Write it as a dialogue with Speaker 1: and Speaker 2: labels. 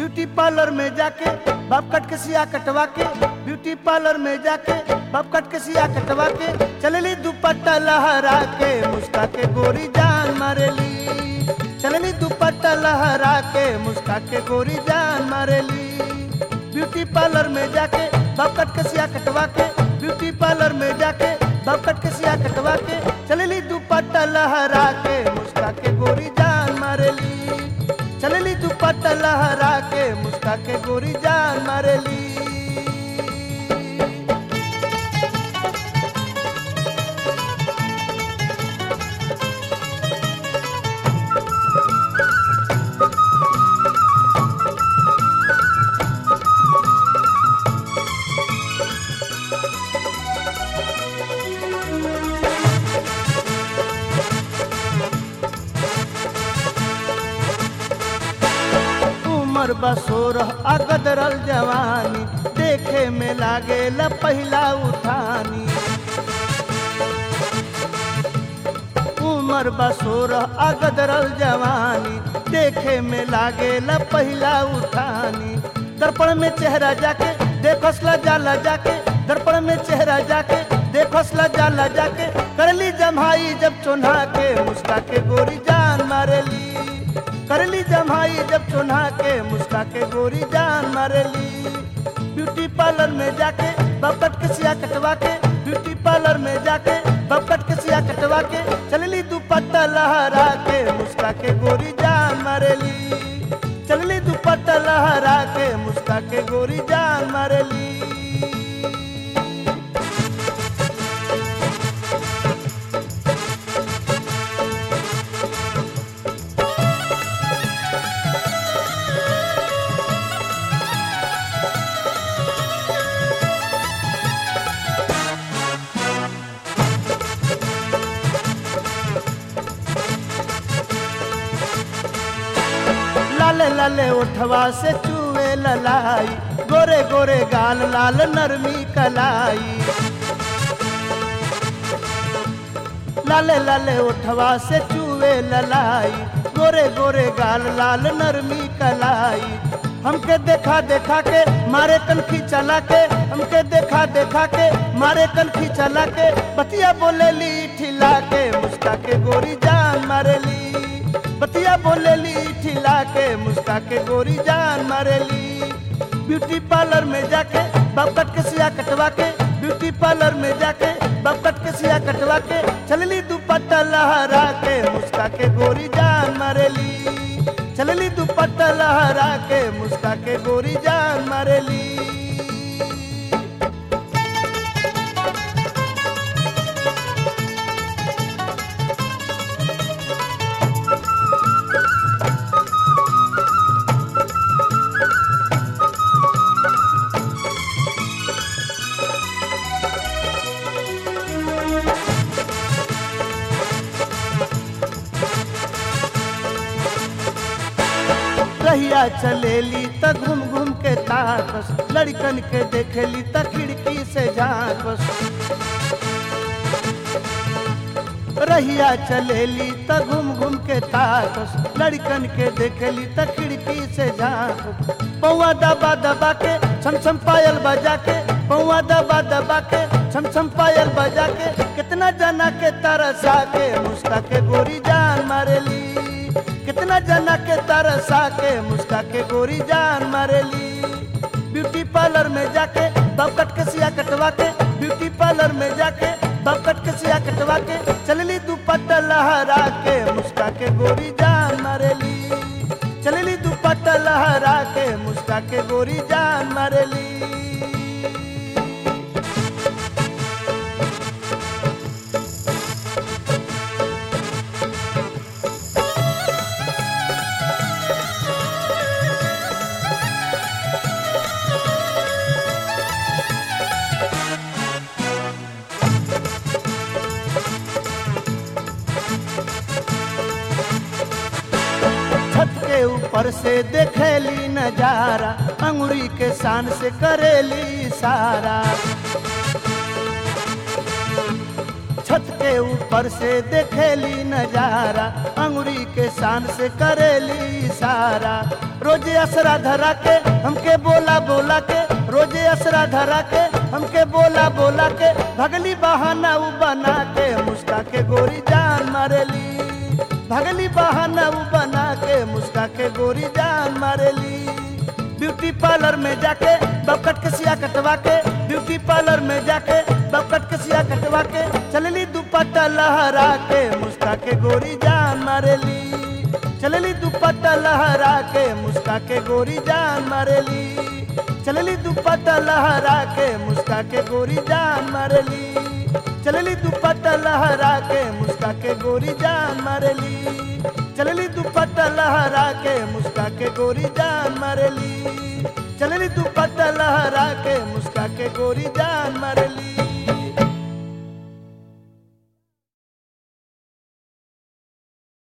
Speaker 1: beauty parlour में जाके बाप कट के सिया कटवा के ब्यूटी पार्लर में जाके बाप कट के सिया कटवा के चलली दुपट्टा लहरा के मुस्का के गोरी जान मारेली चलनी दुपट्टा लहरा के मुस्का के गोरी जान मारेली ब्यूटी पार्लर में जाके बाप कट के सिया कटवा के ब्यूटी पार्लर में जाके बाप कट के सिया कटवा के चलली दुपट्टा लहरा के मुस्का के गोरी जान मारेली चलली दुपट्टा लहरा के मुस्का के गोरी जान मारेली उमर बसोरह अगदरल जवानी देखे में लागे ल पहिला उठानी उमर बसोरह अगदरल जवानी देखे में लागे ल पहिला उठानी दर्पण में चेहरा जाके देखसला जाला जाके दर्पण में चेहरा जाके देखसला जाला जाके करली जमाई जब चोन्हा के मुस्का के गोरी जान मारेली करली जमाई जब चुना के मुस्का के गोरी जान मारेली ब्यूटी पार्लर में जाके बपट के सिया कटवा के ब्यूटी पार्लर में जाके बपट के सिया कटवा के चलली दुपट्टा लहरा के मुस्का के गोरी जान मारेली चलली दुपट्टा लहरा के मुस्का के गोरी जान मारेली लाले लाले उठवा से चूहे ललाई गोरे गोरे गाल लाल नरमी कलाई लाले लाले उठवा से चूहे ललाई गोरे गोरे गाल लाल नरमी कलाई हमके देखा देखा के मारे कनखी चला के हमके देखा देखा के मारे कनखी चला के बतिया बोले ली ठिला के मुस्का के गोरी जान मारेली बतिया बोलेली ठिला के मुस्का के गोरी जान मारेली ब्यूटी पार्लर में जाके बाप कट के सिया कटवा के ब्यूटी पार्लर में जाके बाप कट के सिया कटवा के चलली दुपट्टा लहरा के मुस्का के गोरी जान मारेली चलली दुपट्टा लहरा के मुस्का के गोरी जान मारेली रहिया चलेली त घूम घूम के ताकस लड़कन के देखेली त खिड़की से झांकस रहिया चलेली त घूम घूम के ताकस लड़कन के देखेली त खिड़की से झांकस पौआ दबा दबा के छम छम पायल बजा के पौआ दबा दबा के छम छम पायल बजा के कितना जना के तरसा के मुस्का के गोरी जान मारेली कितना जना के तरसा के मुस्का के गोरी जान मारेली ब्यूटी पार्लर में जाके बाप कट के सिया कटवा के ब्यूटी पार्लर में जाके बाप कट के सिया कटवा के चलली दुपट्टा लहरा के मुस्का के गोरी जान मारेली चलली दुपट्टा लहरा के मुस्का के गोरी जान मारेली छत के ऊपर से देखेली नजारा अंगुरी के शान से करेली इशारा छत के ऊपर से देखेली नजारा अंगुरी के शान से करेली इशारा रोजे असरा धरा के हमके बोला बोला के रोजे असरा धरा के हमके बोला बोला के भगली बहाना उ बना के मुस्का के गोरी जान मारेली भगली बहाना उ बना के मुस्का के गोरी जान मारेली ब्यूटी पार्लर में जाके बकट के सिया कटवा के ब्यूटी पार्लर में जाके बकट के सिया कटवा के चलली दुपट्टा लहरा के मुस्का के गोरी जान मारेली चलली दुपट्टा लहरा के मुस्का के गोरी जान मारेली चलली दुपट्टा लहरा के मुस्का के गोरी जान मारेली चलली दुपट्टा लहरा के मुस्का के गोरी जान मारेली चलली दुपट्टा लहरा के मुस्का के गोरी जान मारेली चलली दुपट्टा लहरा के मुस्का के गोरी जान मारेली